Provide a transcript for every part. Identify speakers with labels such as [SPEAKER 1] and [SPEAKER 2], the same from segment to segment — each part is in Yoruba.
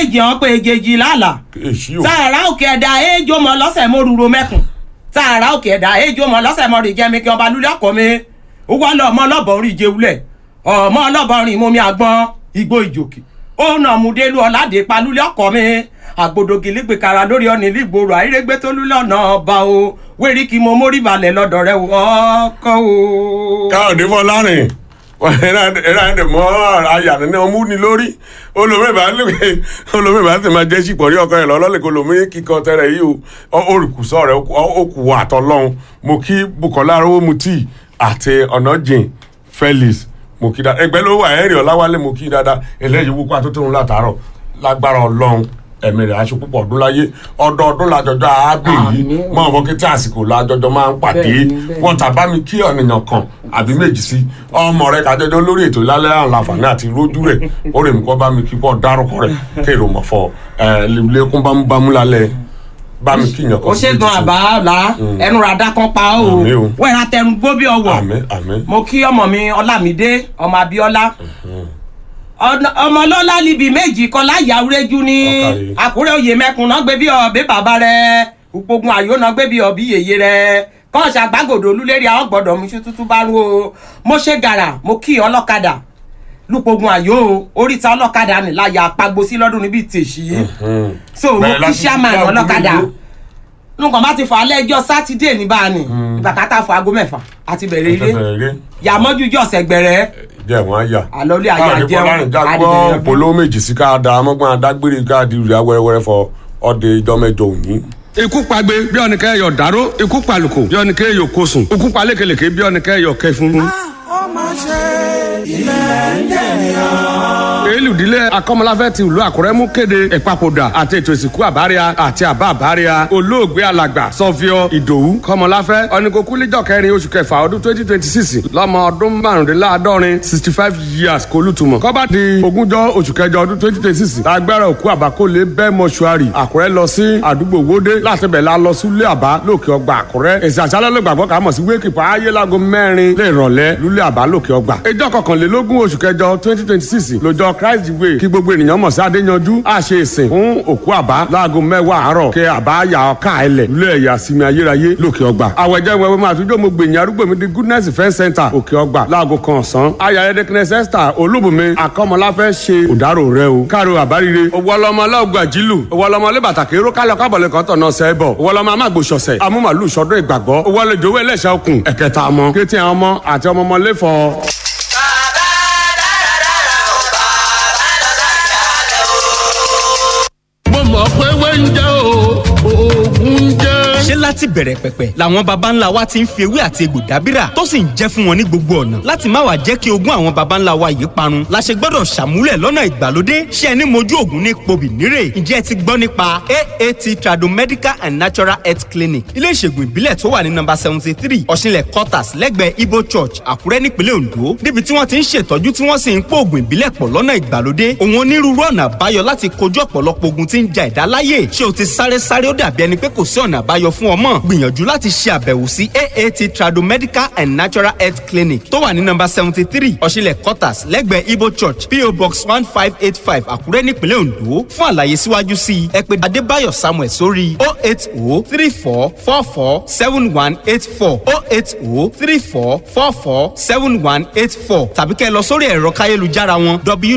[SPEAKER 1] èjì hàn pé èjèjì lálàá
[SPEAKER 2] èsì o
[SPEAKER 1] tààrà òkè ẹ̀dá èjò mọ lọ́sẹ̀ mo rúro mẹ́kùn tààrà òkè ẹ̀dá èjò mọ lọ́sẹ̀ mo rìn jẹ́mi kí ọba lulẹ̀ ọkọ mi ó wá lọ ọmọ ọlọ́bọ̀ orí ìjẹulẹ̀ ọmọ ọlọ́bọ̀ rìn mú mi àgbọn igbó ìjòkè ó nà mú délú ọ̀làdé pa lulẹ̀ ọkọ mi àgbòdògì lígbè kara lórí ọ̀nì lígboro àìrègbè tó lulẹ̀ ọ̀nà ọba o wérí kí mo mórí balẹ̀ lọ́dọ̀ rẹ ọkọ o.
[SPEAKER 2] káyọ̀dé fọlárin ẹ̀rọ ẹ̀dẹ̀ mọ́ àyà ní ọmú ni lórí olùmíbà olùmíbà ti máa jẹ́ sípò rí ọkọ rẹ̀ lọ́lọ́lẹ̀ kó lómi kíkọ tẹ́rẹ̀ yìí o olùkùsọ rẹ̀ ó kù wọ àtọ́lọ́hún mo kí bukola arówómutì àti ọ̀nàjìn felix mo kí dáadáa ẹgbẹ́ ló wà ẹ̀rì ọ̀làwálé mo kí dáadáa eléyìí wúkọ́ àtúntò látàárọ̀ lágbára ọlọ́run ẹ̀mí rẹ̀ aṣọ púpọ̀ ọdún láyé ọdọọdún làjọjọ àábè yìí mọ àwọn kété àsìkò làjọjọ máa ń pàdé wọn tàbá mi kí ọ̀nìyàn kan àbí méjì sí ọmọ rẹ kájọjọ lórí ètò ìlàlẹ́ àwọn àǹfààní àti rójú rẹ̀ ó rè mí kọ́ bá mi kí kọ́ dárúkọ rẹ̀ kéèrò mọ̀ fọ lẹ́kún bámúbámú lálẹ́ bá mi kí yàn kan
[SPEAKER 1] ó ṣe gan àbáàlà ẹnu ràdá kan pa ó
[SPEAKER 2] Àmín o.
[SPEAKER 1] wẹ́ẹ̀rẹ̀ atẹnu gbó bí ọwọ́
[SPEAKER 2] àmín àmín
[SPEAKER 1] mo kí ọmọ mi ọlámídé ọmọ abíọ́lá ọ̀nà- ọmọ ọlọ́lá libi méjì kọlá yàwúrẹ́jú ní
[SPEAKER 2] Ọ̀kàrí.
[SPEAKER 1] àkúrẹ́ òye mẹ́kun náà gbé bí ọ̀bẹ bàbá rẹ̀ upogun àyò náà gbé bí ọ̀bí yèyé rẹ̀ kọ́ ṣàgbàgòdò olúlérí àwọn gbọ́dọ̀ mi ṣú tútú bá rú o mo ṣe gàrà mo kí ọlọ́kadà lupogun àyò oríta ọlọ́kadà ní láyà apagbo sí lọ́dún níbi tèṣí so mo
[SPEAKER 2] Bẹ̀rẹ̀
[SPEAKER 1] kí
[SPEAKER 2] láti
[SPEAKER 1] sàmà
[SPEAKER 2] dá
[SPEAKER 1] ọlọ́kadà
[SPEAKER 2] ògúnlé.
[SPEAKER 1] nǹkan bá ti fà á lẹ́jọ́ sátidé ní báàní ìbàkátà fún aago mẹ́fà àti bẹ̀rẹ̀ ilé
[SPEAKER 2] bẹ̀rẹ̀
[SPEAKER 1] yàmọ́jú jọ̀sẹ̀ gbẹ̀rẹ̀
[SPEAKER 2] jẹ́ wọ́n á yà.
[SPEAKER 1] àlọ́lé ayé
[SPEAKER 2] káàdì
[SPEAKER 1] àjẹun
[SPEAKER 2] fọlárin já gbọ́
[SPEAKER 1] àdìbẹ̀rẹ̀
[SPEAKER 2] polówó méjì sí ká da amọ́gbọ́n adágbére káàdì rẹ̀ wẹ́rẹ́wẹ́rẹ́ fọ ọdẹ ìjọ mẹ́jọ òní.
[SPEAKER 3] ikú pagbe bí ọ̀nìkẹ́ yọ dáró ikú palùkù bí ọ̀nìkẹ́ yọ kosùn ikú palékelèké bí ọ̀nìkẹ́ yọ kẹfún. elùdílé akọ́mọláfẹ́ ti ìlú àkúrẹ́ mú kéde ìpapòdà àti ètò ìsìnkú àbáríà àti àbá àbáríà olóògbé alàgbà sọfíọ ìdòwú kọ́mọláfẹ́ ọ̀nìkókúlíjọ kẹrin oṣù kẹfà ọdún twenty twenty six lọ́mọ ọdún márùndínláàádọ́rin sixty five years kólútùmọ̀ kọ́bá di ogúnjọ́ oṣù kẹjọ ọdún twenty twenty six lágbára òkú àbákólé bẹ́ẹ̀ mọ́ṣúárì àkúrẹ́ lọ sí àdúgbò wódé láti bẹ̀ la lọ sílé àbá lókè ọgbà àkúrẹ́ èsì àṣálẹ́ ló gbàgbọ́ ká mọ̀ sí wéèkìpá ayé láago mẹ́rin lè rọ̀lẹ́ lúlé àbá lókè ọgbà ìjọ kọkànlélógún oṣù kẹjọ twenty twenty six lọ́jọ́ christ way kí gbogbo ènìyàn mọ̀ sí adéyanjú á ṣe ìsìn fún òkú àbá láago mẹ́wàá àárọ̀ kí àbá yà ọ̀ká ẹlẹ̀ lúlé ẹ̀yà sinmi ayérayé lókè ọgbà àwẹ̀jẹ̀ wẹ̀wẹ̀ máa tún jọ́ mo gbèyìn arúgbó mi di goodness event center òkè ọgbà láago kan ọ̀sán ayẹyẹ dẹkẹnẹsẹ esther olúbùnmi akọmọláfẹ́ ṣe òdàrò rẹ o káàró àbárire owó ọlọmọ ọlọ́ọ̀gbà jílù owó ọlọmọ ọlẹ́bàtàkì ró kálọ̀ kábọ̀lẹ̀ kan tọ̀nà sẹ́bọ̀ owó ọlọmọ amágbòsọ̀sẹ̀ amúmàlú sọdún ìgbàgbọ́ owó ọlẹ́jọ́ owó ẹlẹ́sẹ̀ okùn ẹ̀kẹta ọmọ kéétì àwọn ọmọ àti ọmọ ọmọ lẹ́fọ̀
[SPEAKER 4] mo mọ̀ pé wẹ́ńjẹ́ o oògùn jẹ́.
[SPEAKER 5] ṣé láti bẹ̀rẹ̀ pẹ̀pẹ̀ làwọn baba ńlá wa ti ń fi ewé àti egbò dábìrà tó sì ń jẹ́ fún wọn ní gbogbo ọ̀nà láti má wàá jẹ́ kí ogún àwọn baba ńlá wa yìí parun la ṣe gbọ́dọ̀ ṣàmúlẹ̀ lọ́nà ìgbàlódé ṣé ẹni mojú ògùn ní pobì nírè ǹjẹ́ ẹ ti gbọ́ nípa aat tradomedical and natural health clinic ilé ìṣègùn ìbílẹ̀ tó wà ní nọ́mbà seventy three ọ̀ṣinlẹ̀ quarters lẹ́gbẹ̀ẹ́ ibo church àkúrẹ́ nípínlẹ̀ ondo níbi tí wọ́n ti ń ṣètọ́jú tí wọ́n sì ń pò ògùn ìbílẹ̀ pọ̀ lọ́nà ìgbàlódé òun onírúurú ọ̀nà àbáyọ láti kojú ọ̀pọ̀lọpọ̀ ogun tí ń ja ẹ̀dá láyè ṣé o ti sáré sáré ó dàbí ẹni pé kò sí ọ̀nà àbáyọ fún ọmọ gbìyànjú láti ṣe àbẹ̀wò sí aat tradomedical and natural health clinic tó wà ní nọ́mbà seventy three ọ̀ṣinlẹ̀ quarters lẹ́gbẹ̀ẹ́ ibo church po box one five eight five àkúrẹ́ nípínlẹ̀ ondo fún àlàyé síwájú sí i ẹ pè adébáyọ̀ samuel sórí o eight o three four four four seven one eight four o eight o three four four four seven one eight four tàbí kẹ́ ẹ lọ sórí ẹ̀rọ káyélujára wọn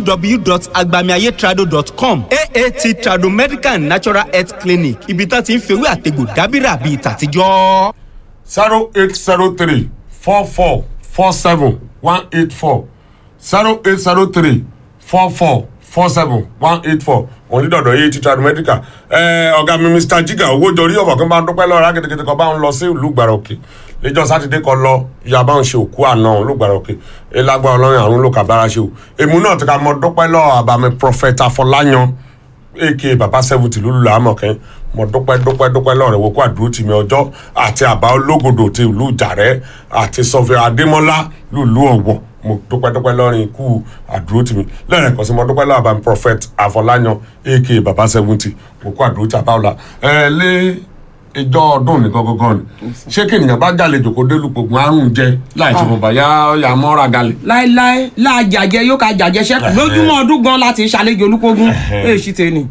[SPEAKER 5] www.agbamiayetrado.com aat trado medical and natural health clinic ibi tá ti ń fewé àtegbò dábìrà bíi tàtijọ́.
[SPEAKER 2] zero eight zero three four four four seven one eight four zero eight zero three four four four seven one eight four òun ní dọ̀dọ̀ yìí títà mẹ́díkà ọ̀gá mi mr jiga owó jọrí ọ̀fọ̀ kan bá ń dúpẹ́ lọ́ra kìtìkìtì kan bá ń lọ sí ìlú gbàrọ̀kì lẹ́jọ́ sátidé kan lọ ìyá bá ń ṣe òkú àná òun ló gbàrọ̀kì elágbá ọlọ́run àrùn ló kà bára ṣe o èmu náà ti ka mọ dúpẹ́ lọ́ àbàmì prọfẹ̀tà fọláyan aka baba seventy lulu lamọkẹ mo dúpẹ́ dúpẹ́ dúpẹ́ lọ́rẹ̀ wo kó àdúró tì mí ọjọ́ àti àbá ológodò ti ìlú ìjàrẹ́ àti sọfẹ adémọlá lùlú ọ̀wọ̀ mo dúpẹ́ dúpẹ́ lọ́rin ikú àdúró tì mí lẹ́rìn kan sí mo dúpẹ́ lọ́wọ́ àbámi prophet àfọláyan aka baba seventy mo kó àdúró tì àbáwọlá ẹ lé ìjọ ọdún ní gangan ni ṣé kí ènìyàn bá jàlejò kó dé lùpògùn àrùn jẹ láì tí mo bá yá ọyà mọ́ra galè.
[SPEAKER 1] láéláé láàjàjẹ yóò ká jàjẹ sẹ́kù lójúmọ́ ọdún gan láti ṣàlejò olúkógún èyí sì tẹ̀ ni.